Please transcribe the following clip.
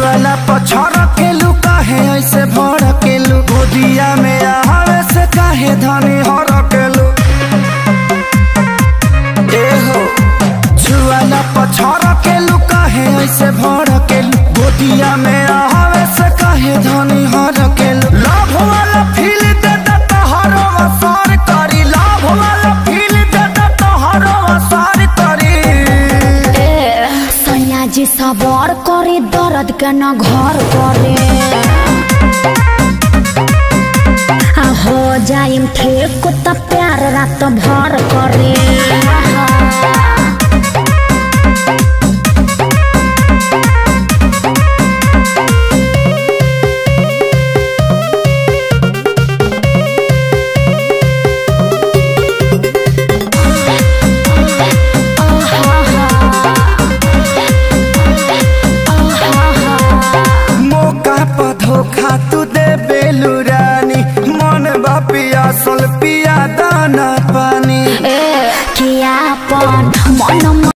छुआला पछड़ के लू काहे ऐसे भड़ के लू गोदिया में आवे से काहे धनी हर के लू ए हो छुआला पछड़ के लू काहे ऐसे भड़ के लू गोदिया में आवे से काहे धनी हर के लू लाभ वाला फील दे दे तोहरो असर करी लाभ वाला फील दे दे तोहरो असर करी सैया जी सबर करे दर्द के न घर करे आ हो जाइम ठीक त प्यार रात भर करे मौका पर धोखा तू दे बेलू रानी मन बा पियासल पिया दाना पानी ए किया अपन मन